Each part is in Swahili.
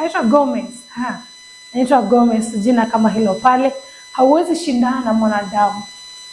anaitwa Gomez. Ha, anaitwa Gomez, jina kama hilo pale. Hauwezi shindana na mwanadamu,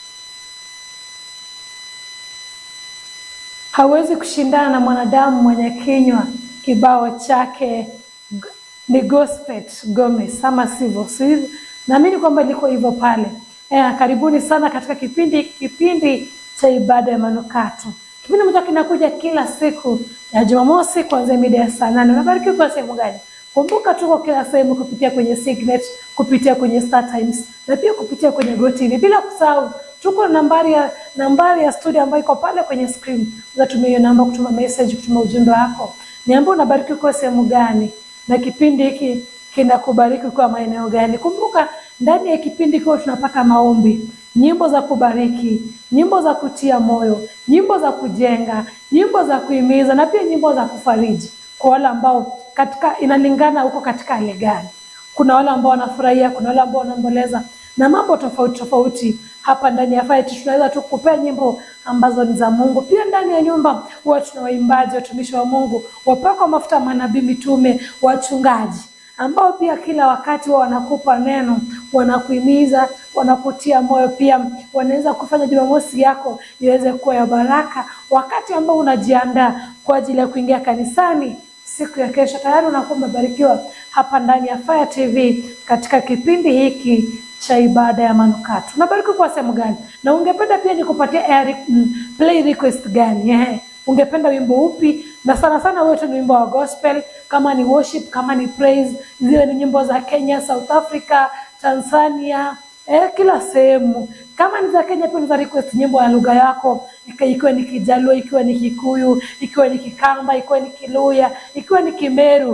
hauwezi kushindana na mwanadamu mwenye kinywa kibao chake g- ni Gospet Gomez, ama sivyo? Sivyo, naamini kwamba liko hivyo pale. Eh, karibuni sana katika kipindi kipindi cha ibada ya manukato. Kipindi ambacho kinakuja kila siku ya Jumamosi kuanzia mida ya saa nane. Unabarikiwa kwa sehemu gani? Kumbuka tuko kila sehemu kupitia kwenye Signet, kupitia kwenye Star Times na pia kupitia kwenye GoTV. Bila kusahau tuko na nambari ya nambari ya studio ambayo iko pale kwenye screen. Unatumia hiyo namba kutuma message, kutuma ujumbe wako. Niambie unabarikiwa kwa sehemu gani na kipindi hiki kinakubariki kwa maeneo gani. Kumbuka ndani ya kipindi hiki huwa tunapata maombi, nyimbo za kubariki, nyimbo za kutia moyo, nyimbo za kujenga, nyimbo za kuhimiza na pia nyimbo za kufariji kwa wale ambao katika inalingana huko katika hali gani. Kuna wale ambao wanafurahia, kuna wale ambao wanaomboleza na mambo tofauti tofauti. Hapa ndani ya Fight tunaweza tu kupea nyimbo ambazo ni za Mungu. Pia ndani ya nyumba huwa tuna waimbaji, watumishi wa Mungu, wapakwa mafuta, manabii, mitume, wachungaji ambao pia kila wakati wao wanakupa neno, wanakuhimiza, wanakutia moyo, pia wanaweza kufanya Jumamosi yako iweze kuwa ya baraka, wakati ambao unajiandaa kwa ajili ya kuingia kanisani siku ya kesho. Tayari unakuwa umebarikiwa hapa ndani ya Fire TV katika kipindi hiki cha ibada ya manukato. Unabarikiwa kwa sehemu gani? Na ungependa pia nikupatie air, mm, play request gani? Ehe ungependa wimbo upi na sana sana wetu ni wimbo wa gospel kama ni worship kama ni praise ziwe ni nyimbo za kenya south africa tanzania eh, kila sehemu kama ni za kenya pia unaweza request nyimbo ya lugha yako ika- ikiwa ni kijaluo ikiwa ni kikuyu ikiwa ni kikamba ikiwa ni kiluya ikiwa ni kimeru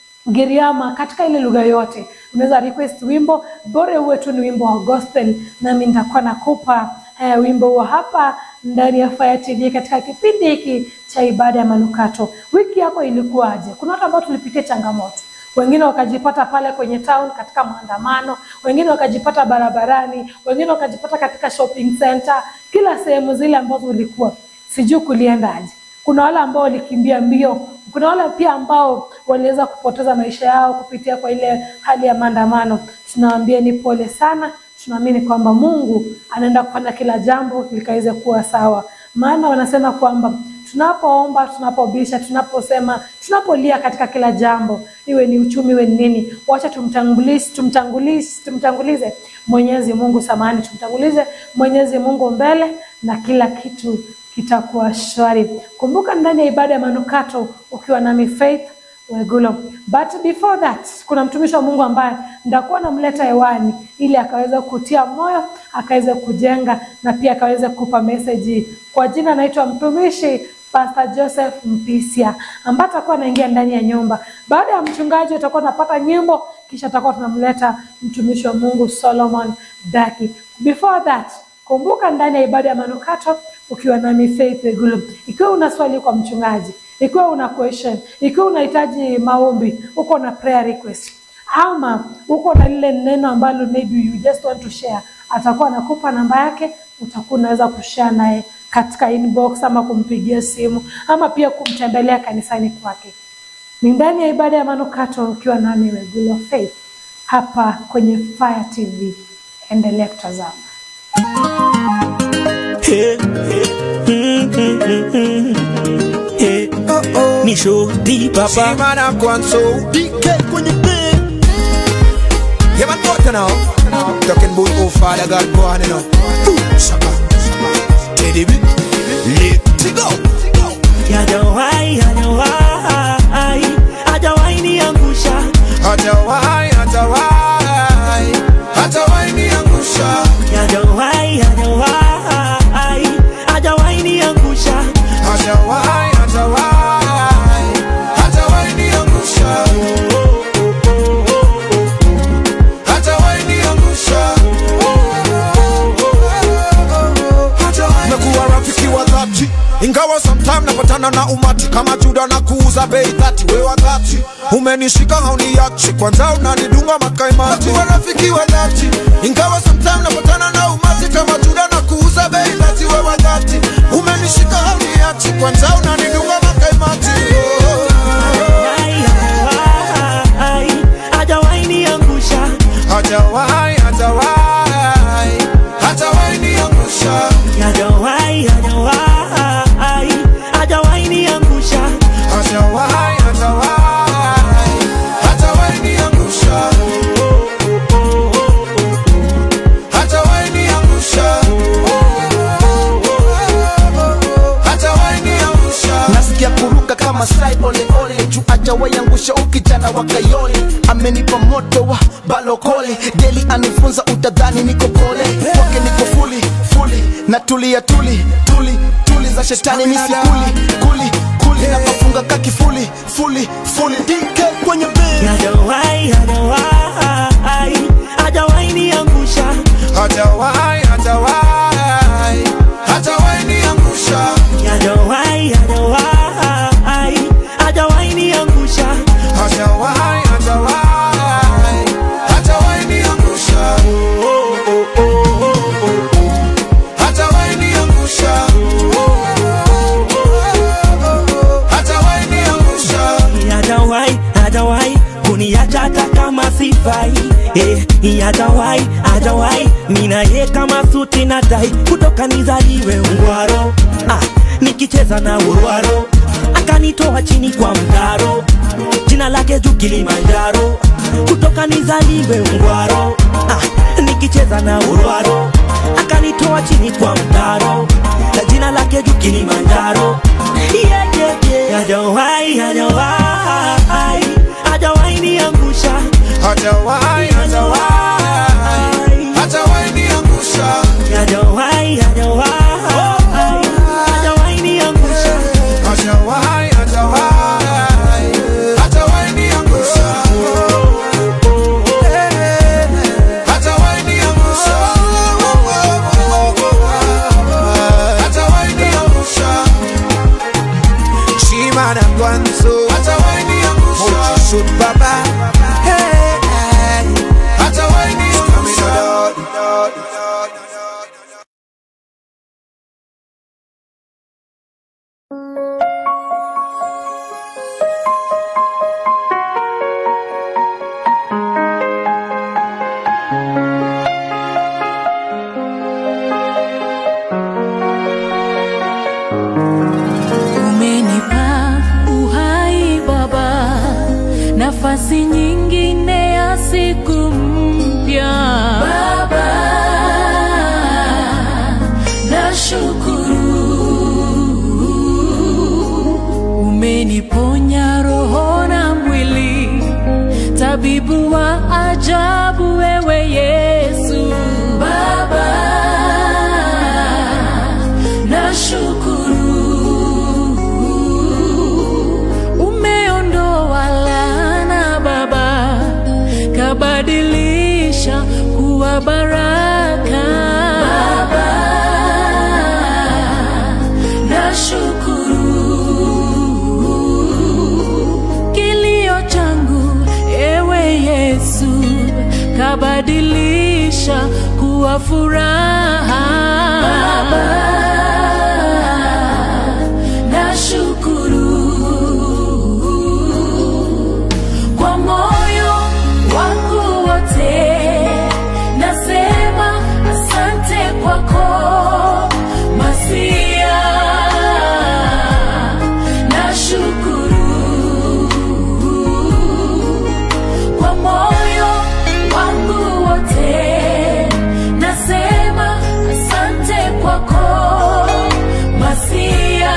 Giriama katika ile lugha yote unaweza request wimbo bora uwe tu ni wimbo wa gospel, nami nitakuwa nakupa eh, wimbo huo hapa ndani ya Fire TV katika kipindi hiki cha ibada ya manukato. Wiki yako ilikuwaje? Kuna watu ambao tulipitia changamoto, wengine wakajipata pale kwenye town katika maandamano, wengine wakajipata barabarani, wengine wakajipata katika shopping center, kila sehemu zile ambazo ulikuwa, sijui kuliendaje kuna wale ambao walikimbia mbio, kuna wale pia ambao waliweza kupoteza maisha yao kupitia kwa ile hali ya maandamano. Tunawaambia ni pole sana, tunaamini kwamba Mungu anaenda kufanya kila jambo likaweze kuwa sawa, maana wanasema kwamba tunapoomba, tunapobisha, tunaposema, tunapolia katika kila jambo, iwe ni uchumi, iwe ni nini, wacha tumtangulize, tumtangulize, tumtangulize Mwenyezi Mungu samani, tumtangulize Mwenyezi Mungu mbele na kila kitu kitakuwa shwari. Kumbuka ndani ya ibada ya manukato ukiwa nami Faith Wegulo. But before that, kuna mtumishi wa Mungu ambaye ndakuwa namleta hewani ili akaweze kutia moyo, akaweze kujenga na pia akaweze kupa meseji. Kwa jina anaitwa mtumishi Pastor Joseph Mpisia ambaye atakuwa anaingia ndani ya nyumba. Baada ya mchungaji utakuwa unapata nyimbo, kisha atakuwa tunamleta mtumishi wa Mungu Solomon Daki. Before that, kumbuka ndani ya ibada ya manukato ukiwa nami Faith Wegulo. Ikiwa una swali kwa mchungaji, ikiwa una question, ikiwa unahitaji maombi, uko na prayer request ama uko na lile neno ambalo maybe you just want to share, atakuwa anakupa namba yake, utakuwa unaweza kushare naye katika inbox ama kumpigia simu ama pia kumtembelea kanisani kwake. Ni ndani ya ibada ya manukato ukiwa nami Wegulo Faith hapa kwenye Fire TV. Endelea kutazama. Hey, mm, mm, mm, mm. Hey, ni shoti papa Shimana Kwanso DK kwenye beat Yeah man what now Talking about oh father God go on you know Ooh, Shaka Teddy B Let go Hajawahi, hajawahi, hajawahi niangusha Hatawai, hatawai Hatawai niangusha Hajawahi, hajawahi, hajawahi niangusha Hatawai, hatawai Hatawai niangusha Hatawai niangusha Nakuwa rafiki wa dhati ingawa sometime napatana na umati kama Juda na kuuza bei dhati, we wa dhati umenishika hauniachi, kwanza unanidunga makaimati. Nakuwa rafiki wa dhati ingawa sometime napatana na umati kama Juda na kuuza bei dhati, we wa dhati umenishika hauniachi, kwanza unanidunga makaimati. Hajawahi, hajawahi, mchana wa kayole amenipa moto wa balokole deli anifunza utadhani niko pole kwake niko fuli fuli na tulia tuli tuli tuli za shetani nisikuli kuli kuli napofunga kakifuli fuli fuli dk kwenye bed hajawahi hajawahi hajawahi niangusha Hajawahi, hajawahi, hajawahi niangusha. hajawahi hajawahi hajawahi niangusha Hajawahi, hajawahi, hajawahi niangusha. Hajawahi niangusha. Hajawahi niangusha. hajawahi hajawahi kuniacha hata kama sifai eh, hajawahi hajawahi mina ye kama suti na tai kutoka nizaliwe ungwaro ah, nikicheza na urwaro akanitoa chini kwa mtaro jina lake juu Kilimanjaro kutoka nizaliwe ungwaro ah, nikicheza na urwaro akanitoa chini kwa mtaro na jina lake juu Kilimanjaro yeah, yeah, yeah. hajawahi hajawahi hajawahi niangusha Hajawahi, hajawahi, hajawahi niangusha. hajawahi hajawahi hajawahi niangusha Hajawahi, hajawahi, hajawahi niangusha. Hajawahi niangusha. Hajawahi niangusha. Shima na Gwanzo. Hajawahi niangusha. Mochi Shoot Baba. Hey, hey. Hajawahi niangusha. Umenipa uhai Baba, nafasi nyingine ya siku mpya Baba, nashukuru. Umeniponya roho na mwili, tabibu wa ajabu wewe Yesu Baba, nashukuru. Umeondoa laana Baba, kabadilisha kuwa baraka Baba, nashukuru. Kilio changu ewe Yesu, kabadilisha kuwa furaha Baba, nashukuru kwa moyo wangu wote, nasema asante kwako Masia, nashukuru kwa moyo wangu wote, nasema asante kwako Masia,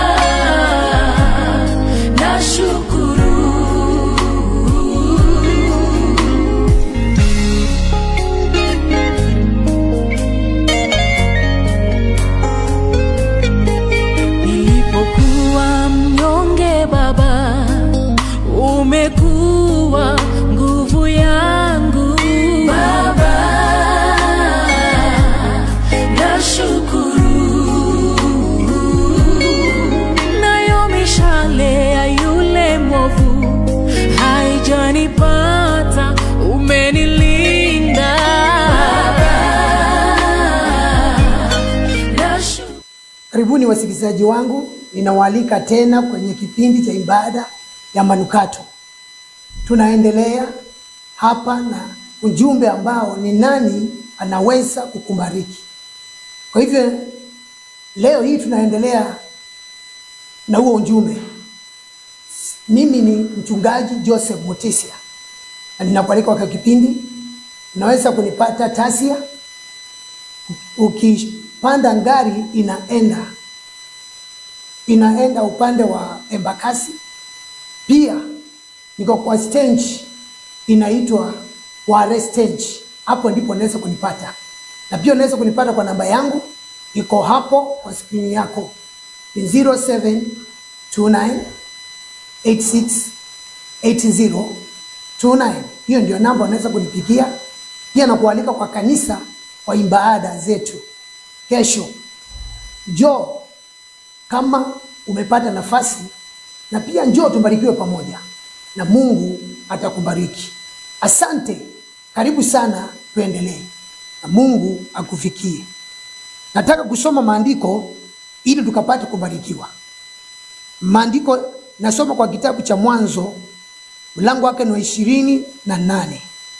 nashukuru. Nilipokuwa mnyonge Baba, umekuwa nguvu yangu Baba, nashukuru. Nayo mishale ya yule mwovu haijanipata, umenilinda Baba, nashukuru. Karibuni wasikilizaji wangu, ninawaalika tena kwenye kipindi cha ibada ya manukato. Tunaendelea hapa na ujumbe ambao ni nani anaweza kukubariki. Kwa hivyo leo hii tunaendelea na huo ujumbe. Mimi ni mchungaji Joseph Mutisia na ninakualika kwa kipindi. Unaweza kunipata Tasia, ukipanda ngari inaenda inaenda upande wa Embakasi. Pia niko kwa stage inaitwa Ware stage. Hapo ndipo unaweza kunipata, na pia unaweza kunipata kwa namba yangu iko hapo kwa skrini yako ni 0729 86 8029. Hiyo ndio namba unaweza kunipigia. Pia nakualika kwa kanisa kwa ibada zetu kesho. Njoo kama umepata nafasi, na pia njoo tubarikiwe pamoja, na Mungu atakubariki. Asante, karibu sana, tuendelee na Mungu akufikie. Nataka kusoma maandiko ili tukapate kubarikiwa. Maandiko nasoma kwa kitabu cha Mwanzo mlango wake ni wa ishirini na nane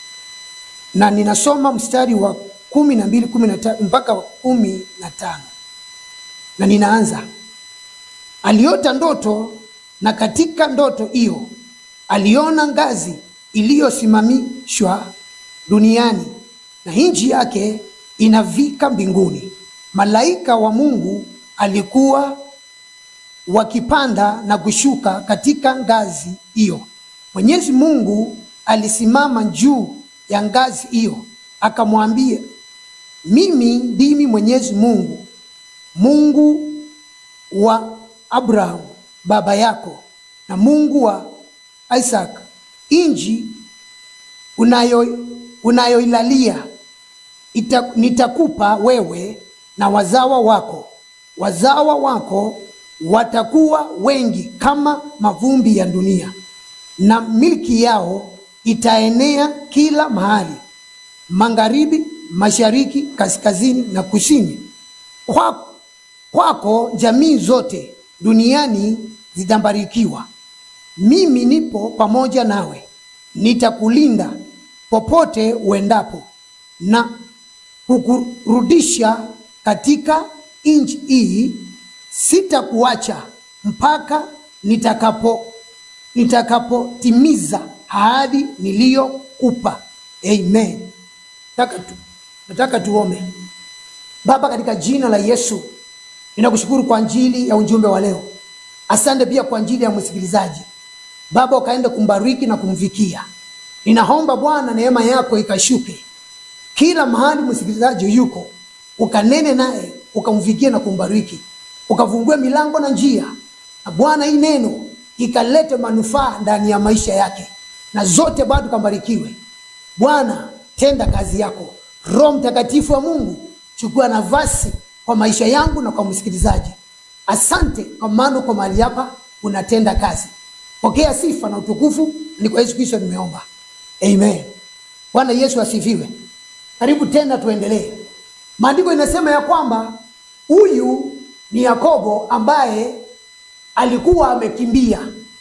na ninasoma mstari wa kumi na mbili kumi na tatu mpaka wa kumi na tano na ninaanza. Aliota ndoto, na katika ndoto hiyo aliona ngazi iliyosimamishwa duniani na nchi yake inavika mbinguni. Malaika wa Mungu alikuwa wakipanda na kushuka katika ngazi hiyo. Mwenyezi Mungu alisimama juu ya ngazi hiyo, akamwambia, mimi ndimi Mwenyezi Mungu, Mungu wa Abrahamu baba yako na Mungu wa Isaac. Inji unayo unayoilalia ita, nitakupa wewe na wazawa wako. Wazawa wako watakuwa wengi kama mavumbi ya dunia, na milki yao itaenea kila mahali, magharibi, mashariki, kaskazini na kusini. Kwa, kwako jamii zote duniani zitabarikiwa. Mimi nipo pamoja nawe, nitakulinda popote uendapo na kukurudisha katika nchi hii. Sitakuacha mpaka nitakapo nitakapotimiza ahadi niliyokupa. Amen. Nataka tu, nataka tuombe. Baba, katika jina la Yesu ninakushukuru kwa ajili ya ujumbe wa leo. Asante pia kwa ajili ya msikilizaji. Baba, ukaenda kumbariki na kumfikia. Ninaomba Bwana, neema yako ikashuke kila mahali msikilizaji yuko, ukanene naye, ukamfikie na kumbariki, ukafungue milango na njia, na Bwana, hii neno ikalete manufaa ndani ya maisha yake, na zote bado kambarikiwe. Bwana, tenda kazi yako. Roho Mtakatifu wa Mungu, chukua nafasi kwa maisha yangu na kwa msikilizaji. Asante kwa maana uko mahali hapa unatenda kazi. Pokea sifa na utukufu, ni kwa Yesu Kristo nimeomba, amen. Bwana Yesu asifiwe. Karibu tena, tuendelee. Maandiko inasema ya kwamba huyu ni Yakobo ambaye alikuwa amekimbia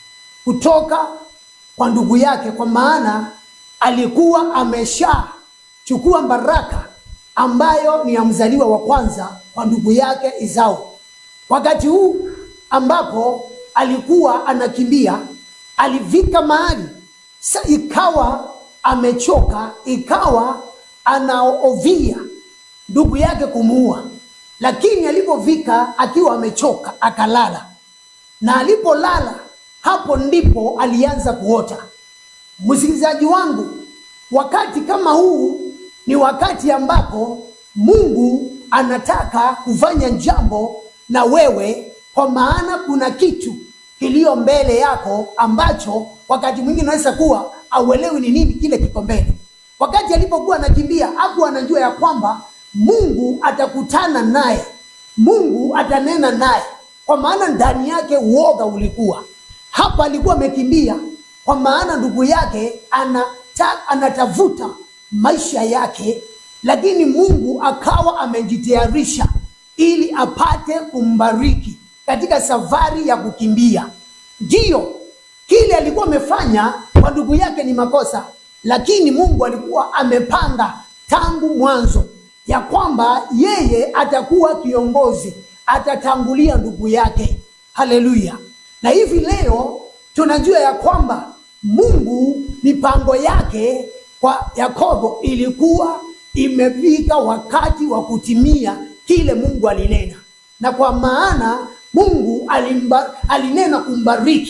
kutoka kwa ndugu yake, kwa maana alikuwa ameshachukua baraka ambayo ni ya mzaliwa wa kwanza kwa ndugu yake Esau. Wakati huu ambapo alikuwa anakimbia, alifika mahali sa ikawa amechoka, ikawa anaovia ndugu yake kumuua, lakini alipofika akiwa amechoka akalala, na alipolala hapo ndipo alianza kuota. Msikilizaji wangu, wakati kama huu ni wakati ambapo Mungu anataka kufanya jambo na wewe, kwa maana kuna kitu kilio mbele yako ambacho wakati mwingine unaweza kuwa auelewi ni nini kile kiko mbele. Wakati alipokuwa anakimbia hakuwa anajua ya kwamba Mungu atakutana naye, Mungu atanena naye, kwa maana ndani yake uoga ulikuwa hapa. Alikuwa amekimbia kwa maana ndugu yake anata, anatafuta maisha yake, lakini Mungu akawa amejitayarisha ili apate kumbariki katika safari ya kukimbia. Ndiyo kile alikuwa amefanya kwa ndugu yake ni makosa, lakini Mungu alikuwa amepanga tangu mwanzo ya kwamba yeye atakuwa kiongozi, atatangulia ndugu yake. Haleluya! Na hivi leo tunajua ya kwamba Mungu mipango yake kwa Yakobo ilikuwa imefika wakati wa kutimia kile Mungu alinena, na kwa maana Mungu alimba, alinena kumbariki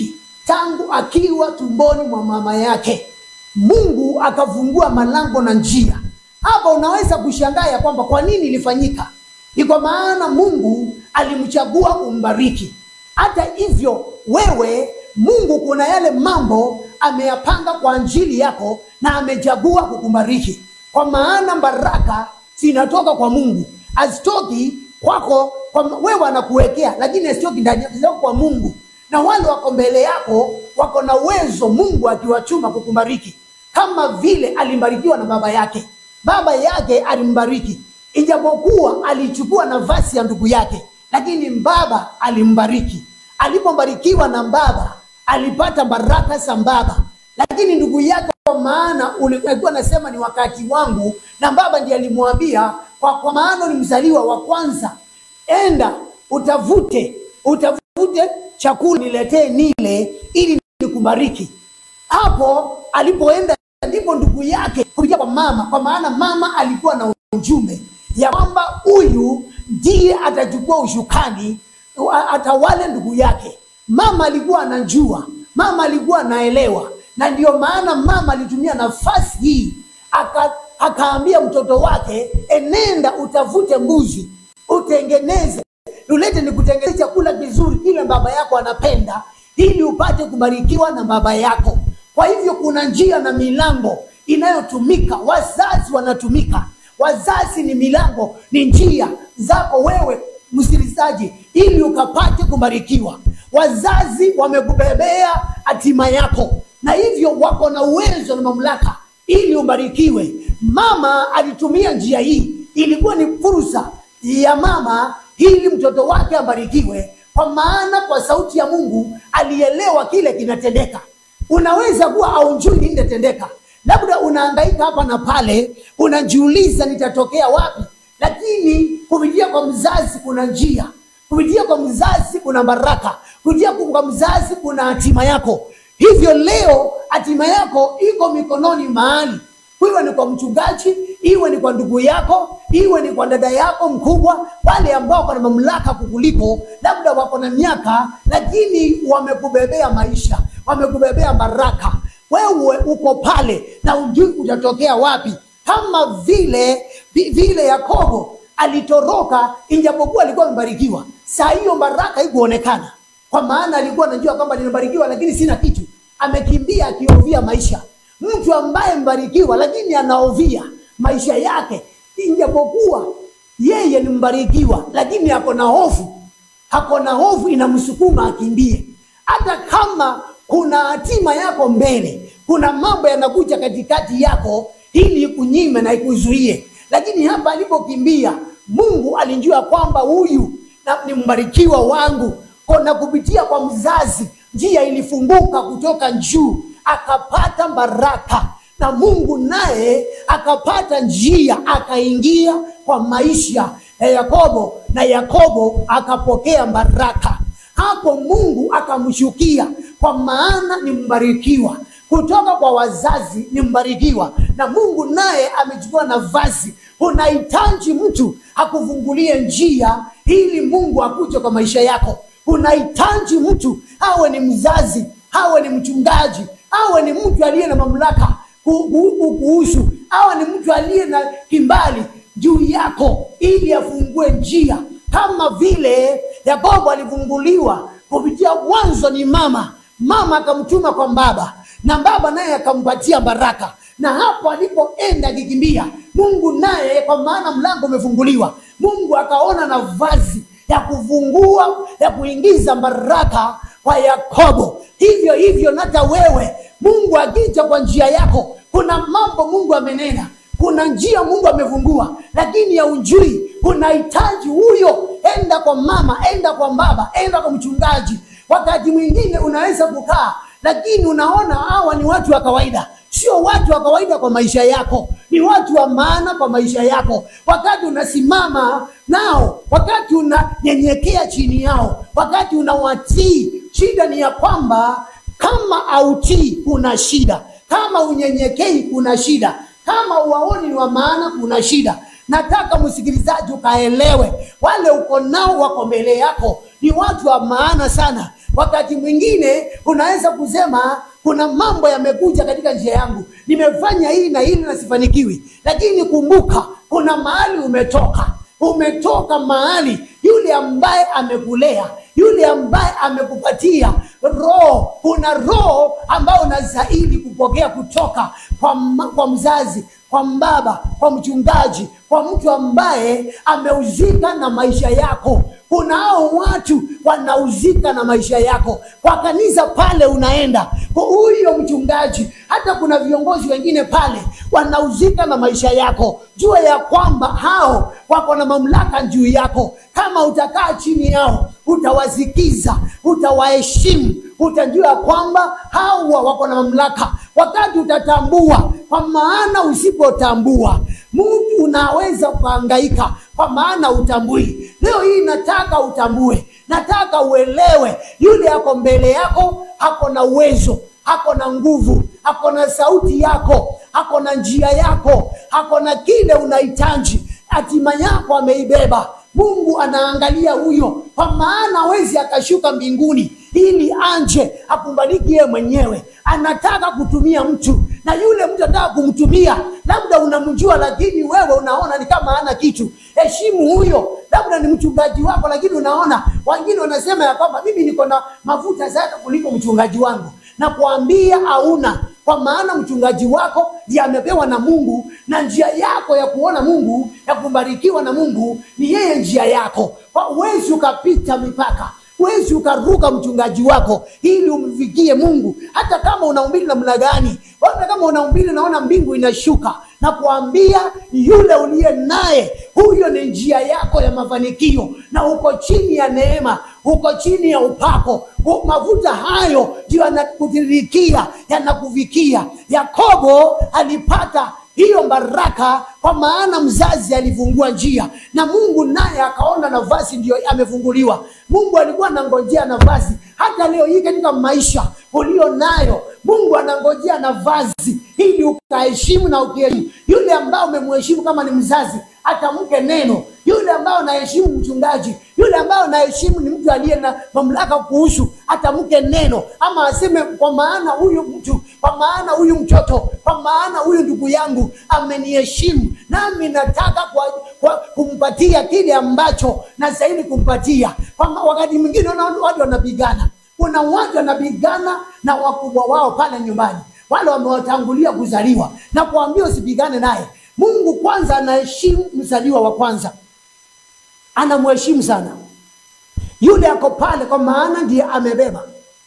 tangu akiwa tumboni mwa mama yake mungu akafungua malango na njia hapa unaweza kushangaa ya kwamba kwa nini ilifanyika ni kwa maana mungu alimchagua umbariki hata hivyo wewe mungu kuna yale mambo ameyapanga kwa ajili yako na amechagua kukubariki kwa maana baraka zinatoka kwa mungu hazitoki kwako kwa, wewe anakuwekea lakini hazitoki ndani yako, zinatoka kwa mungu na wale wako mbele yako wako na uwezo mungu akiwachuma kukubariki kama vile alimbarikiwa na baba yake baba yake alimbariki ijapokuwa alichukua nafasi ya ndugu yake lakini baba alimbariki alipobarikiwa na baba alipata baraka za baba lakini ndugu yake kwa maana ulikuwa nasema ni wakati wangu na baba ndiye alimwambia kwa, kwa maana ni mzaliwa wa kwanza enda utavute utavute chakula niletee nile ili nikubariki hapo alipoenda ndipo ndugu yake kupitia kwa mama kwa maana mama alikuwa na ujumbe ya kwamba huyu ndiye atachukua ushukani a- atawale ndugu yake mama alikuwa anajua mama alikuwa anaelewa na ndio maana mama alitumia nafasi hii aka, akaambia mtoto wake enenda utafute mbuzi utengeneze tulete ni kutengeneza chakula kizuri kile baba yako anapenda ili upate kubarikiwa na baba yako kwa hivyo kuna njia na milango inayotumika wazazi wanatumika wazazi ni milango ni njia zako wewe msikilizaji ili ukapate kubarikiwa wazazi wamekubebea hatima yako na hivyo wako na uwezo na mamlaka ili ubarikiwe mama alitumia njia hii ilikuwa ni fursa ya mama ili mtoto wake abarikiwe kwa maana kwa sauti ya mungu alielewa kile kinatendeka unaweza kuwa aunjui nini inatendeka labda unaangaika hapa na pale unajiuliza nitatokea wapi lakini kupitia kwa mzazi kuna njia kupitia kwa mzazi kuna baraka kupitia kwa mzazi kuna hatima yako hivyo leo hatima yako iko mikononi mahali iwe ni kwa mchungaji iwe ni kwa ndugu yako iwe ni kwa dada yako mkubwa wale ambao wako na mamlaka kukuliko labda wako na miaka lakini wamekubebea maisha wamekubebea baraka wewe uko pale na ujui utatokea wapi kama vile vi- vile yakobo alitoroka ijapokuwa alikuwa amebarikiwa saa hiyo baraka ikuonekana kwa maana alikuwa anajua kwamba nimebarikiwa lakini sina kitu amekimbia akiovia maisha mtu ambaye mbarikiwa lakini anaovia maisha yake ijapokuwa yeye ni mbarikiwa lakini ako na hofu ako na hofu inamsukuma akimbie hata kama kuna hatima yako mbele kuna mambo yanakuja katikati yako ili ikunyime na ikuzuie lakini hapa alipokimbia mungu alijua kwamba huyu na- ni mbarikiwa wangu kona kupitia kwa mzazi njia ilifunguka kutoka juu akapata baraka na mungu naye akapata njia akaingia kwa maisha ya yakobo na yakobo akapokea baraka hapo mungu akamshukia kwa maana ni mbarikiwa kutoka kwa wazazi ni mbarikiwa na mungu naye amechukua nafasi unahitaji mtu akufungulie njia ili mungu akuje kwa maisha yako unahitaji mtu awe ni mzazi awe ni mchungaji awe ni mtu aliye na mamlaka ku- ku- ku- kuhusu awe ni mtu aliye na kimbali juu yako ili afungue njia kama vile yakobo alifunguliwa kupitia mwanzo ni mama mama akamtuma kwa baba na baba naye akampatia baraka na hapo alipoenda akikimbia mungu naye kwa maana mlango umefunguliwa mungu akaona nafasi ya kufungua ya kuingiza baraka kwa yakobo hivyo hivyo nata wewe mungu akija kwa njia yako kuna mambo mungu amenena kuna njia mungu amefungua lakini ya ujui unahitaji huyo enda kwa mama enda kwa baba enda kwa mchungaji wakati mwingine unaweza kukaa lakini unaona hawa ni watu wa kawaida sio watu wa kawaida kwa maisha yako ni watu wa maana kwa maisha yako wakati unasimama nao wakati unanyenyekea chini yao wakati unawatii shida ni ya kwamba kama autii kuna shida kama unyenyekei kuna shida kama uwaoni ni wa maana kuna shida nataka msikilizaji ukaelewe wale uko nao wako mbele yako ni watu wa maana sana wakati mwingine unaweza kusema kuna mambo yamekuja katika njia yangu nimefanya hii na hili na sifanikiwi lakini kumbuka kuna mahali umetoka umetoka mahali yule ambaye amekulea yule ambaye amekupatia roho kuna roho ambayo unastahili kupokea kutoka kwa, ma- kwa mzazi kwa mbaba kwa mchungaji kwa mtu ambaye ameuzika na maisha yako kuna hao watu wanauzika na maisha yako kwa kanisa pale unaenda kwa huyo mchungaji hata kuna viongozi wengine pale wanauzika na maisha yako jua ya kwamba hao wako na mamlaka juu yako kama utakaa chini yao utawasikiza utawaheshimu utajua kwamba hawa wako na mamlaka wakati utatambua kwa maana usipotambua mtu unaweza kuhangaika kwa maana utambui leo hii nataka utambue nataka uelewe yule ako mbele yako ako na uwezo ako na nguvu ako na sauti yako ako na njia yako ako na kile unahitaji hatima yako ameibeba mungu anaangalia huyo kwa maana hawezi akashuka mbinguni ili anje akumbariki yeye mwenyewe anataka kutumia mtu na yule mtu anataka kumtumia labda unamjua lakini wewe unaona ni kama hana kitu heshimu huyo labda ni mchungaji wako lakini unaona wengine wanasema ya kwamba mimi niko na mafuta sana kuliko mchungaji wangu na kuambia hauna kwa maana mchungaji wako ndiye amepewa na mungu na njia yako ya kuona mungu ya kubarikiwa na mungu ni yeye njia yako huwezi ukapita mipaka huwezi ukaruka mchungaji wako ili umfikie mungu hata kama unaumbili namna gani hata kama unaumbili naona mbingu inashuka na kuambia yule uliye naye huyo ni njia yako ya mafanikio na uko chini ya neema uko chini ya upako U- mafuta hayo ndio yanakutirikia yanakufikia yakobo alipata hiyo baraka kwa maana mzazi alifungua njia na mungu naye akaona nafasi ndio amefunguliwa mungu alikuwa anangojea nafasi hata leo hii katika maisha ulio nayo mungu anangojea nafasi ili ukaheshimu na ukiheshimu yule ambao umemheshimu kama ni mzazi atamke neno yule ambao anaheshimu mchungaji yule ambao anaheshimu ni mtu aliye na mamlaka kuhusu atamke neno ama aseme kwa maana huyu mtu kwa maana huyu mtoto kwa maana huyu ndugu yangu ameniheshimu nami nataka kwa, kwa, kumpatia kile ambacho nastahili kumpatia kwa ma- wakati mwingine unaona watu wanapigana kuna watu wanapigana na wakubwa wao pale nyumbani wale wamewatangulia kuzaliwa na kuambia usipigane naye mungu kwanza anaheshimu mzaliwa wa kwanza anamheshimu sana yule ako pale kwa maana ndiye amebeba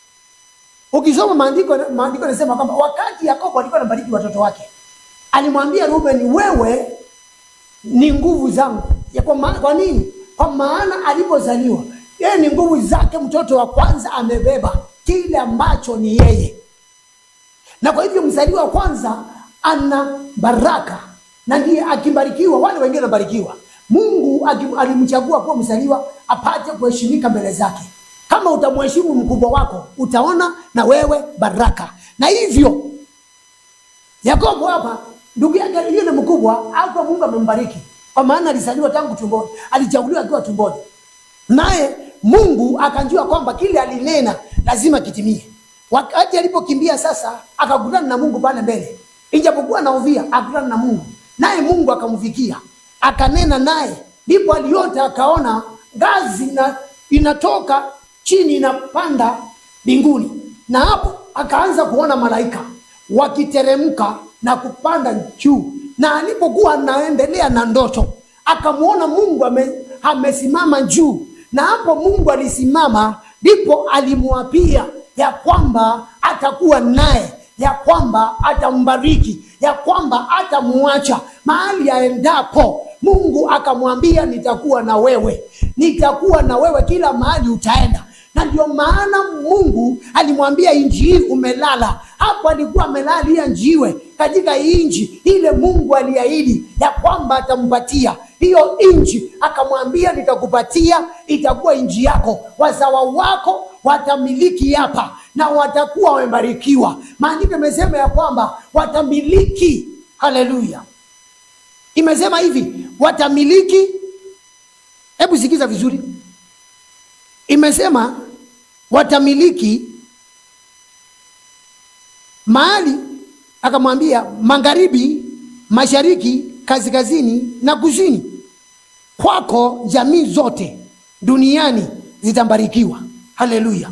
ukisoma maandiko maandiko yanasema kwamba wakati yakobo alikuwa anabariki watoto wake alimwambia ruben wewe ni nguvu zangu ya kwa, ma- kwa nini kwa maana alipozaliwa yeye ni nguvu zake mtoto wa kwanza amebeba kile ambacho ni yeye na kwa hivyo mzaliwa wa kwanza ana baraka na ndiye akibarikiwa wale wengine wanabarikiwa mungu akim- alimchagua kuwa mzaliwa apate kuheshimika mbele zake kama utamheshimu mkubwa wako utaona na wewe baraka na hivyo yakobo hapa ndugu yake aliye na mkubwa hakuwa mungu amembariki kwa maana alizaliwa tangu tumboni alichaguliwa akiwa tumboni naye mungu akanjua kwamba kile alinena lazima kitimie wakati alipokimbia sasa akakutana na mungu pale mbele ijapokuwa naovia akakutana na mungu naye mungu akamfikia akanena naye ndipo aliota akaona ngazi ina, inatoka chini inapanda mbinguni na hapo akaanza kuona malaika wakiteremka na kupanda juu na alipokuwa anaendelea na ndoto akamwona mungu ame, amesimama juu na hapo mungu alisimama ndipo alimwapia ya kwamba atakuwa naye ya kwamba atambariki ya kwamba atamwacha mahali aendapo mungu akamwambia nitakuwa na wewe nitakuwa na wewe kila mahali utaenda na ndio maana mungu alimwambia inji hii umelala hapo alikuwa amelalia njiwe katika inji ile mungu aliahidi ya kwamba atampatia hiyo inji akamwambia nitakupatia itakuwa inji yako wazawa wako watamiliki hapa na watakuwa wamebarikiwa maandiko imesema ya kwamba watamiliki haleluya imesema hivi watamiliki hebu sikiza vizuri imesema watamiliki mahali akamwambia magharibi mashariki kaskazini na kusini kwako jamii zote duniani zitambarikiwa haleluya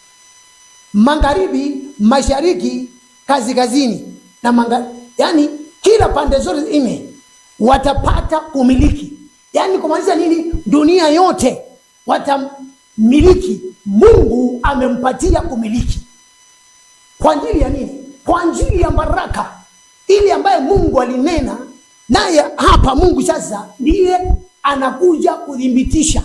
magharibi mashariki kaskazini na manga, yani kila pande zote nne watapata umiliki yaani kumaanisha nini dunia yote watamiliki mungu amempatia kumiliki kwa ajili ya nini kwa ajili ya baraka ili ambaye mungu alinena naye hapa mungu sasa ndiye anakuja kuthibitisha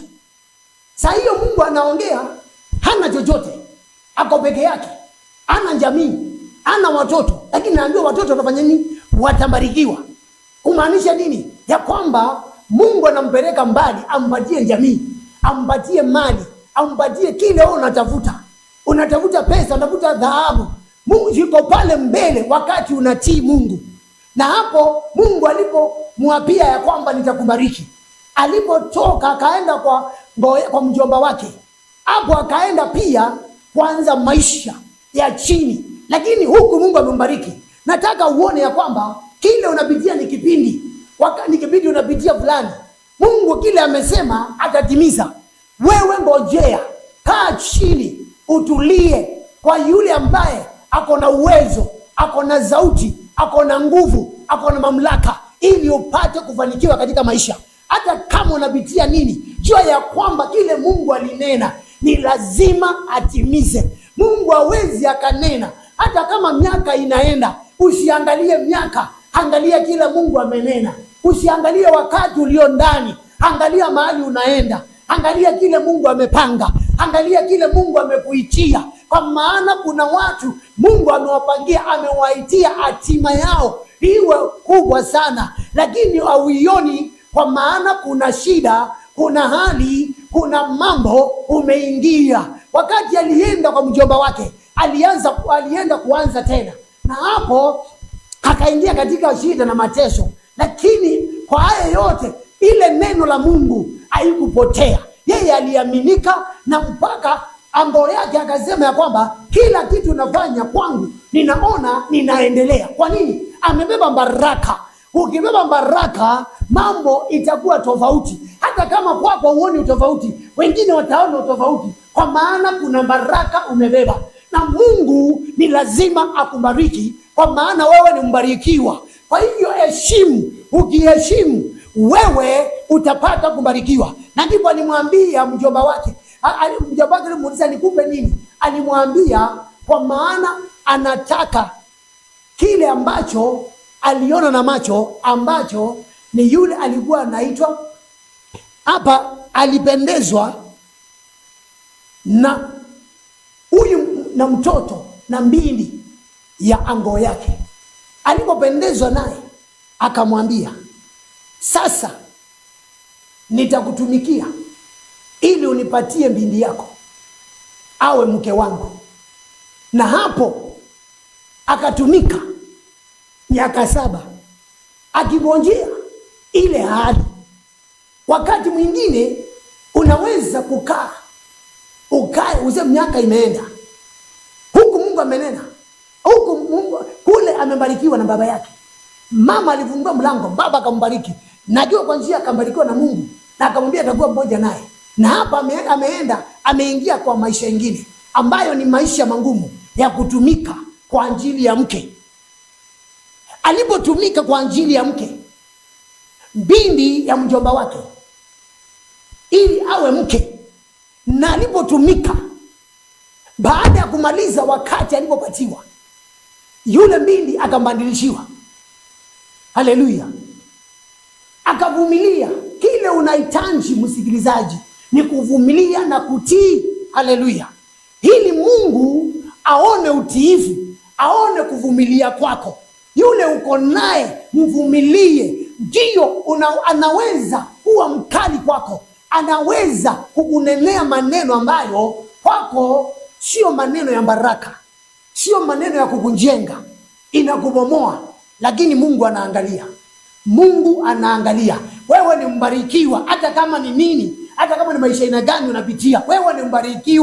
saa hiyo mungu anaongea hana chochote ako peke yake ana jamii ana watoto lakini naambiwa watoto watafanya nini watabarikiwa kumaanisha nini ya kwamba mungu anampeleka mbali ampatie jamii ampatie mali ampatie kile wewe unatafuta unatafuta pesa unatafuta dhahabu mungu yuko pale mbele wakati unatii mungu na hapo mungu alipomwapia ya kwamba nitakubariki alipotoka akaenda kwa, kwa mjomba wake hapo akaenda pia kuanza maisha ya chini lakini huku mungu amembariki nataka uone ya kwamba kile unapitia ni kipindi Waka, ni kipindi unapitia fulani mungu kile amesema atatimiza wewe ngojea kaa chini utulie kwa yule ambaye ako na uwezo ako na sauti ako na nguvu ako na mamlaka ili upate kufanikiwa katika maisha hata kama unapitia nini jua ya kwamba kile mungu alinena ni lazima atimize mungu hawezi akanena hata kama miaka inaenda usiangalie miaka angalia kile mungu amenena usiangalie wakati ulio ndani angalia mahali unaenda angalia kile mungu amepanga angalia kile mungu amekuitia kwa maana kuna watu mungu amewapangia amewaitia hatima yao iwe kubwa sana lakini hauioni kwa maana kuna shida kuna hali kuna mambo umeingia wakati alienda kwa mjomba wake alianza alienda kuanza tena na hapo akaingia katika shida na mateso lakini kwa haya yote ile neno la mungu haikupotea yeye aliaminika na mpaka ambo yake akasema ya kwamba kila kitu nafanya kwangu ninaona ninaendelea kwa nini amebeba baraka ukibeba baraka mambo itakuwa tofauti hata kama kwako huoni utofauti wengine wataona utofauti kwa maana kuna baraka umebeba na mungu ni lazima akubariki kwa maana wewe ni mbarikiwa kwa hivyo heshimu ukiheshimu wewe utapata kubarikiwa na ndipo alimwambia mjomba wake mjomba wake alimuuliza nikupe nini alimwambia kwa maana anataka kile ambacho aliona na macho ambacho ni yule alikuwa anaitwa hapa alipendezwa na huyu na mtoto na mbili ya ango yake alipopendezwa naye akamwambia sasa nitakutumikia ili unipatie mbindi yako awe mke wangu na hapo akatumika miaka saba akingojea ile ahadi wakati mwingine unaweza kukaa ukae uze miaka imeenda huku mungu amenena huku mungu kule amebarikiwa na baba yake mama alifungua mlango baba akambariki najua kwa njia akambarikiwa na mungu na akamwambia atakuwa mmoja naye na hapa ame, ameenda ameingia kwa maisha ingine ambayo ni maisha mangumu ya kutumika kwa ajili ya mke alipotumika kwa ajili ya mke mbindi ya mjomba wake ili awe mke na alipotumika baada ya kumaliza wakati alipopatiwa yule mbindi akambadilishiwa haleluya akavumilia kile unahitaji msikilizaji ni kuvumilia na kutii haleluya ili mungu aone utiifu aone kuvumilia kwako yule uko naye mvumilie ndiyo anaweza kuwa mkali kwako anaweza kukunenea maneno ambayo kwako sio maneno ya baraka sio maneno ya kukujenga inakubomoa lakini mungu anaangalia mungu anaangalia wewe ni mbarikiwa hata kama ni nini hata kama ni maisha aina gani unapitia wewe ni mbarikiwa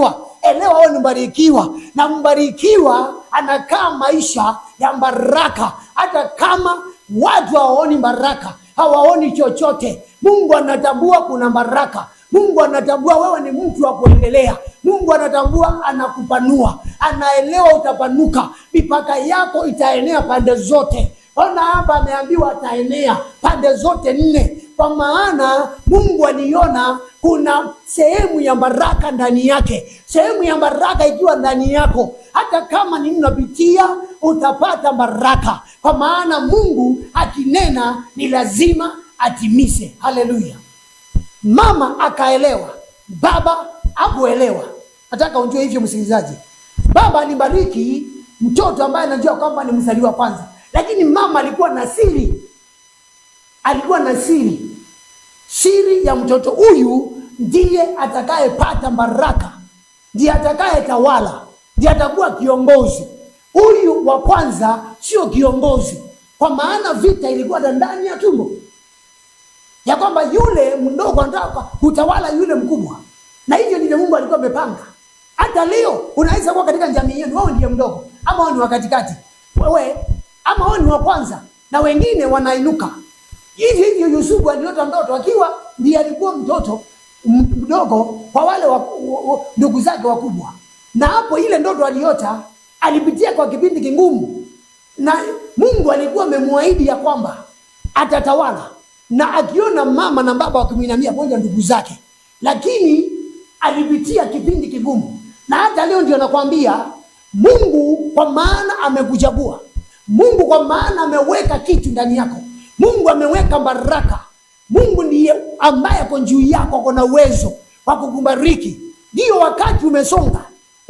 elewa wewe ni mbarikiwa na mbarikiwa anakaa maisha ya baraka hata kama watu hawaoni baraka hawaoni chochote mungu anatambua kuna baraka mungu anatambua wewe ni mtu wa kuendelea mungu anatambua anakupanua anaelewa utapanuka mipaka yako itaenea pande zote ona hapa ameambiwa ataenea pande zote nne kwa maana mungu aliona kuna sehemu ya baraka ndani yake sehemu ya baraka ikiwa ndani yako hata kama ni unapitia utapata baraka kwa maana mungu akinena ni lazima atimise haleluya mama akaelewa baba akuelewa nataka unjue hivyo msikilizaji baba alibariki mtoto ambaye anajua kwamba ni mzaliwa kwanza lakini mama alikuwa na siri alikuwa na siri siri ya mtoto huyu ndiye atakayepata baraka ndiye atakayetawala ndiye atakuwa kiongozi huyu wa kwanza sio kiongozi kwa maana vita ilikuwa na ndani ya tumbo ya kwamba yule mdogo anataka kutawala yule mkubwa na hivyo ndivyo mungu alikuwa amepanga hata leo unaweza kuwa katika jamii yenu wewe ndiye mdogo ama wewe ni wa katikati wewe ama wewe ni wa kwanza na wengine wanainuka hivyo hivyo yusufu aliota ndoto akiwa ndiye alikuwa mtoto m- mdogo kwa wale wa- wa- wa- ndugu zake wakubwa na hapo ile ndoto aliota alipitia kwa kipindi kigumu na mungu alikuwa amemwahidi ya kwamba atatawala na akiona mama na baba wakimwinamia pamoja ndugu zake lakini alipitia kipindi kigumu na hata leo ndio nakwambia mungu kwa maana amekuchagua mungu kwa maana ameweka kitu ndani yako mungu ameweka baraka mungu ndiye ambaye ako juu yako ako na uwezo wa kukubariki ndiyo wakati umesonga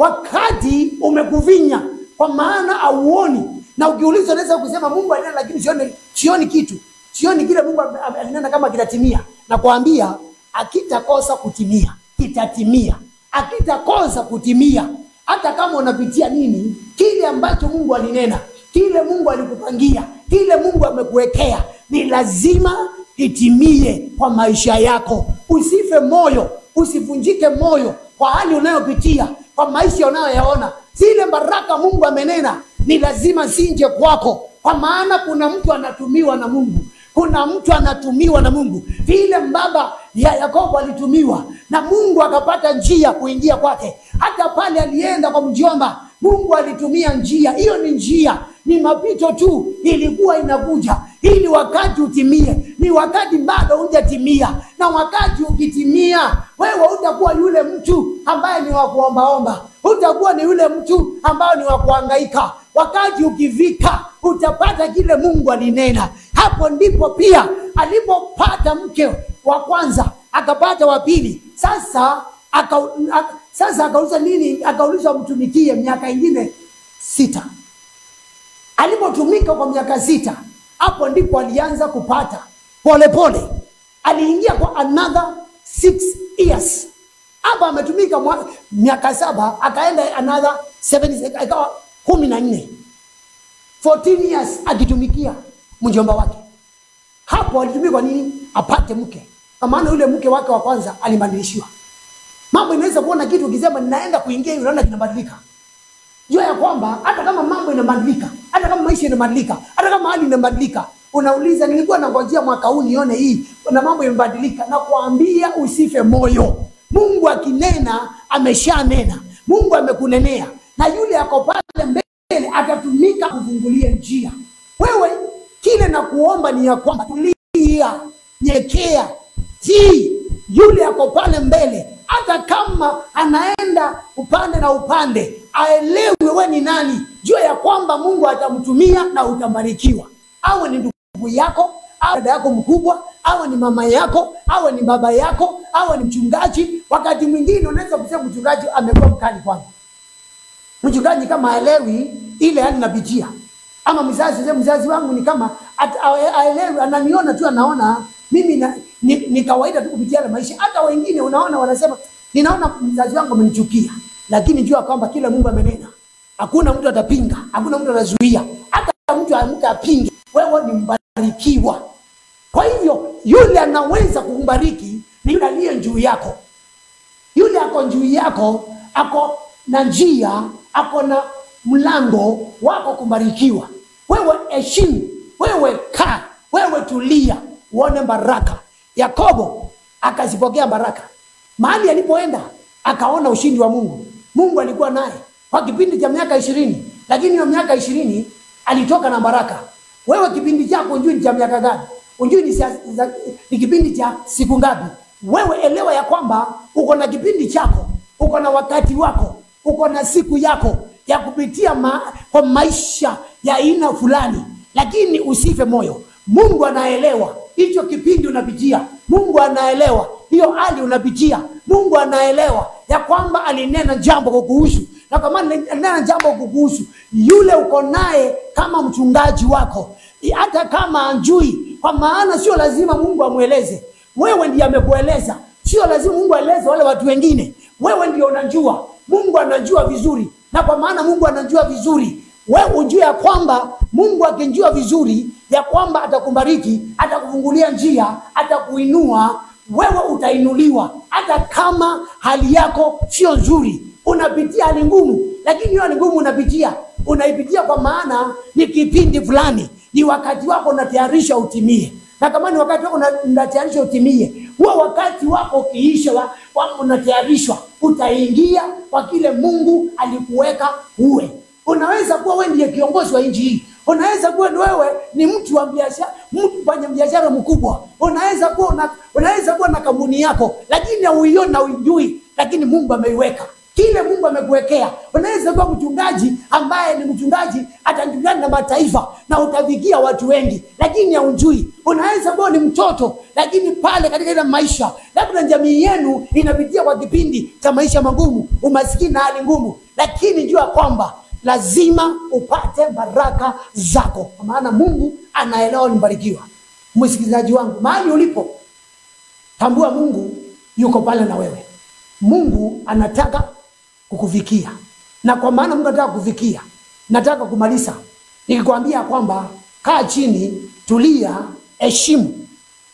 wakati umekuvinya kwa maana auoni na ukiuliza unaweza kusema mungu alinena lakini sioni, sioni kitu sioni kile mungu ame- ame- alinena kama kitatimia na kuambia akitakosa kutimia kitatimia akitakosa kutimia hata kama unapitia nini kile ambacho mungu alinena kile mungu alikupangia kile mungu amekuwekea ni lazima itimie kwa maisha yako usife moyo usivunjike moyo kwa hali unayopitia kwa maisha unayoyaona zile baraka mungu amenena ni lazima zinje kwako kwa maana kuna mtu anatumiwa na mungu kuna mtu anatumiwa na mungu vile baba ya yakobo alitumiwa na mungu akapata njia kuingia kwake hata pale alienda kwa mjomba mungu alitumia njia hiyo ni njia ni mapito tu ilikuwa inakuja ili wakati utimie ni wakati bado hujatimia na wakati ukitimia wewe utakuwa yule mtu ambaye ni wa kuombaomba utakuwa ni yule mtu ambaye ni wa kuhangaika wakati ukivika utapata kile mungu alinena hapo ndipo pia alipopata mke wa kwanza akapata wa pili sasa aka, aka, sasa akauliza nini akaulizwa mtumikie miaka ingine sita alipotumika kwa miaka sita hapo ndipo alianza kupata polepole pole. aliingia kwa another six years hapa ametumika mwa- miaka saba akaenda another seven ikawa kumi na nne 14 years akitumikia mjomba wake hapo alitumia kwa nini apate mke kwa maana yule mke wake wa kwanza alibadilishiwa mambo inaweza kuona kitu ukisema ninaenda kuingia hivi unaona kinabadilika jua ya kwamba hata kama mambo inabadilika hata kama maisha inabadilika hata kama hali inabadilika unauliza nilikuwa nangojea mwaka huu nione hii na mambo imebadilika na kuambia usife moyo mungu akinena ameshanena mungu amekunenea na yule ako pale mbele atatumika kufungulia njia wewe kile na kuomba ni ya kwamba tulia nyekea tii yule ako pale mbele hata kama anaenda upande na upande aelewe we ni nani jua ya kwamba mungu atamtumia na utabarikiwa awe ni ndugu yako awe dada yako mkubwa awe ni mama yako awe ni baba yako awe ni mchungaji wakati mwingine unaweza kusema mchungaji amekuwa mkali kwangu mchungaji kama aelewi ile hali napitia ama mzazi sema mzazi wangu ni kama at- ae- aelewi ananiona tu anaona mimi na, ni, ni kawaida tu kupitia yale maisha hata wengine unaona wanasema ninaona mzazi wangu amenichukia lakini jua kwamba kila mungu amenena hakuna mtu atapinga hakuna mtu atazuia hata mtu amke apinge wewe ni mbarikiwa kwa hivyo yule anaweza kukubariki ni yule aliye juu yako yule ako juu yako ako na njia ako na mlango wako kubarikiwa wewe heshimu wewe kaa wewe tulia uone baraka yakobo akazipokea baraka mahali alipoenda akaona ushindi wa mungu mungu alikuwa naye kwa kipindi cha miaka ishirini lakini hiyo miaka ishirini alitoka na baraka wewe kipindi chako unjui ni cha miaka gani unjui ni, sia- za- ni kipindi cha siku ngapi wewe elewa ya kwamba uko na kipindi chako uko na wakati wako uko na siku yako ya kupitia ma, kwa maisha ya aina fulani lakini usife moyo mungu anaelewa hicho kipindi unapitia mungu anaelewa hiyo hali unapitia mungu anaelewa ya kwamba alinena jambo kukuhusu na kama alinena jambo kukuhusu yule uko naye kama mchungaji wako hata kama anjui kwa maana sio lazima mungu amweleze wewe ndiye amekueleza sio lazima mungu aeleze wale watu wengine wewe ndio unajua mungu anajua vizuri na kwa maana mungu anajua vizuri wewe ujue ya kwamba mungu akijua vizuri ya kwamba atakubariki atakufungulia njia atakuinua wewe utainuliwa hata kama hali yako sio nzuri unapitia hali ngumu lakini hiyo hali ngumu unapitia unaipitia kwa maana ni kipindi fulani ni wakati wako unatayarisha utimie na kama ni wakati wako una- unatayarisha utimie huo wakati wako ukiisha wa- wa- unatayarishwa utaingia kwa kile mungu alikuweka uwe unaweza kuwa wewe ndiye kiongozi wa nchi hii unaweza kuwa ni wewe ni mtu wa biashara mtu mfanya biashara mkubwa unaweza kuwa una, unaweza kuwa na kampuni yako lakini hauioni na uijui lakini mungu ameiweka kile mungu amekuwekea unaweza kuwa mchungaji ambaye ni mchungaji atajulikana na mataifa na utafikia watu wengi lakini haujui unaweza kuwa ni mtoto lakini pale katika ile maisha labda jamii yenu inapitia kwa kipindi cha maisha magumu umasikini na hali ngumu lakini jua kwamba lazima upate baraka zako kwa maana mungu anaelewa nimebarikiwa msikilizaji wangu mahali ulipo tambua mungu yuko pale na wewe mungu anataka kukufikia na kwa maana mungu anataka kukufikia nataka kumaliza nikikwambia kwamba kaa chini tulia heshimu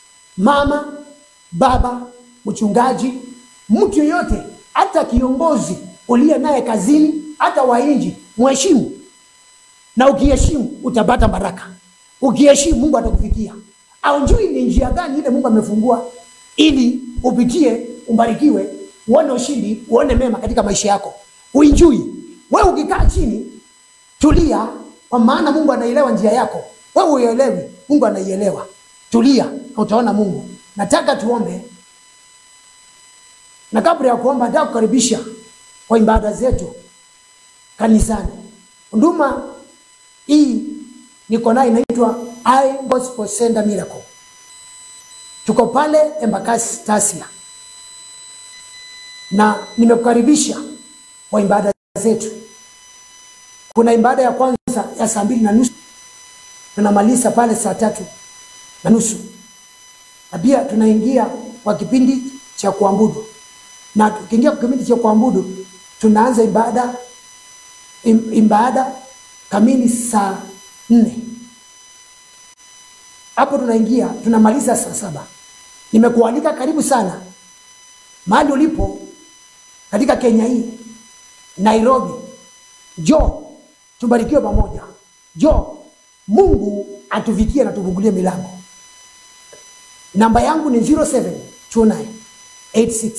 mama baba mchungaji mtu yeyote hata kiongozi uliye naye kazini hata wainji mheshimu na ukiheshimu utapata baraka ukiheshimu mungu atakufikia aujui ni njia gani ile mungu amefungua ili upitie ubarikiwe uone ushindi uone mema katika maisha yako uinjui wewe ukikaa chini tulia kwa maana mungu anaelewa njia yako wewe uelewi mungu anaielewa tulia na utaona mungu nataka tuombe na kabla ya kuomba nataka kukaribisha kwa ibada zetu kanisani huduma hii niko nayo inaitwa I Gospel Center Miracle. Tuko pale Embakasi Tasia, na nimekukaribisha kwa ibada zetu. Kuna ibada ya kwanza ya saa mbili na nusu tunamaliza pale saa tatu na nusu na pia tunaingia kwa kipindi cha kuabudu, na tukiingia kwa kipindi cha kuabudu tunaanza ibada im- ibada kamili saa nne hapo tunaingia tunamaliza saa saba nimekualika karibu sana mahali ulipo katika kenya hii nairobi jo tubarikiwe pamoja jo mungu atufikie na tufungulie milango namba yangu ni 0729 86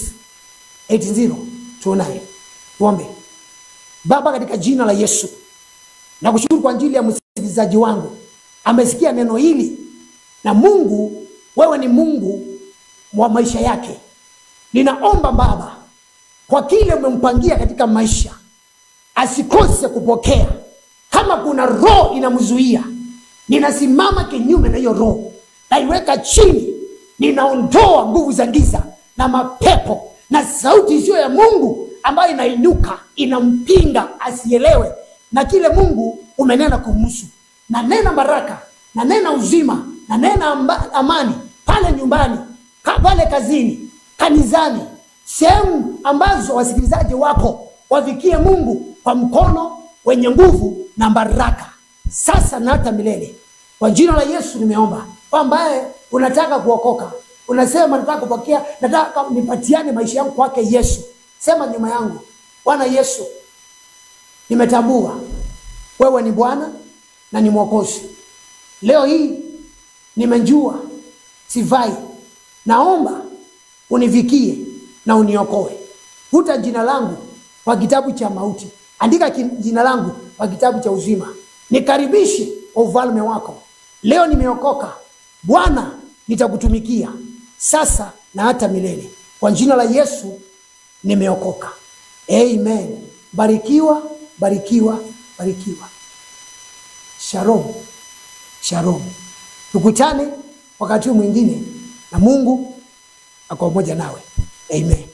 8029 tuombe baba katika jina la yesu nakushukuru kwa ajili ya msikilizaji wangu amesikia neno hili na mungu wewe ni mungu wa maisha yake ninaomba baba kwa kile umempangia katika maisha asikose kupokea kama kuna roho inamzuia ninasimama kinyume na hiyo roho naiweka chini ninaondoa nguvu za giza na mapepo na sauti isiyo ya mungu ambayo inainuka inampinga asielewe na kile mungu umenena kumhusu na nena baraka na nena uzima na nena amba, amani pale nyumbani ka, pale kazini kanisani sehemu ambazo wasikilizaji wako wafikie mungu kwa mkono wenye nguvu na baraka sasa na hata milele kwa jina la yesu nimeomba kwa ambaye unataka kuokoka unasema nataka kupokea nataka nipatiane maisha yangu kwake yesu sema nyuma yangu bwana yesu nimetambua wewe ni Bwana na ni Mwokozi. Leo hii nimejua sivai, naomba univikie na uniokoe. Futa jina langu kwa kitabu cha mauti, andika ki- jina langu kwa kitabu cha uzima, nikaribishe kwa ufalme wako. Leo nimeokoka, Bwana, nitakutumikia sasa na hata milele. Kwa jina la Yesu nimeokoka, amen. Barikiwa, barikiwa, barikiwa. Shalom, shalom. Tukutane wakati mwingine, na Mungu ako pamoja nawe, amen.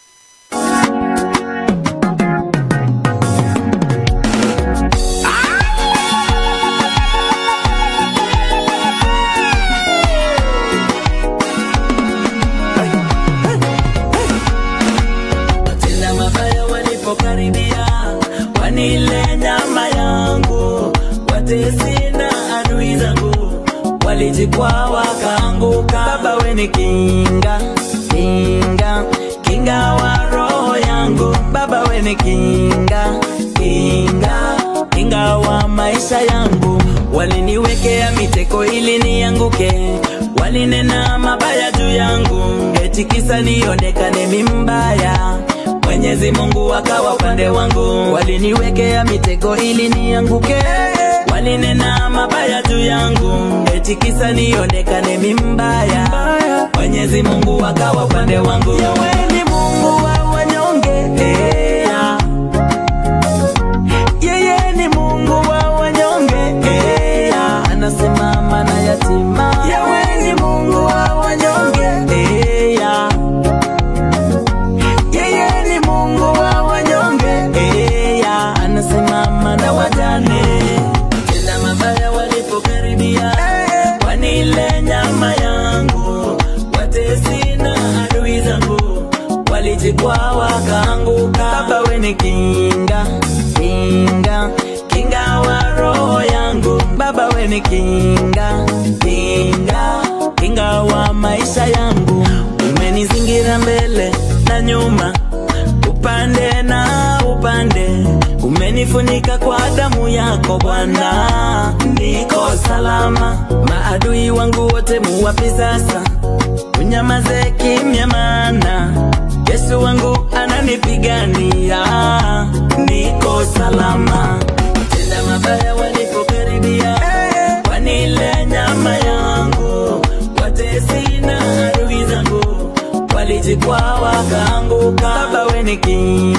tena mabaya walipokaribia wanile nyama yangu watesi na adui zangu walijikwaa wakaanguka baba we ni kinga kinga kinga wa roho yangu baba we ni kinga kinga kinga wa maisha yangu waliniwekea miteko ili nianguke walinena mabaya juu yangu eti kisa nionekane mimbaya mwenyezi mungu akawa upande wangu waliniwekea mitego ili nianguke walinena mabaya juu yangu eti kisa nionekane mimbaya mwenyezi mungu akawa upande wangu Yewe ni mungu wa wanyonge yeah. yeye ni mungu wa wanyonge yeah. anasimama na yatima yewe ni mungu wa wanyonge yeah. yeye ni mungu wa wanyonge yeah. anasimama na wajane tena mabaya walipokaribia wanile nyama yangu watesi na adui zangu walijikwaa wakaanguka baba we ni kinga kinga kinga wa roho yangu baba we ni kinga kinga kinga wa maisha yangu umenizingira mbele na nyuma upande na upande umenifunika kwa damu yako bwana niko salama maadui wangu wote muwapi sasa unyamaze kimya mana yesu wangu ananipigania niko salama tenda mabaya walipokaribia wanile nyama yangu watesi na adui zangu walijikwaa wakaanguka baba we ni kinga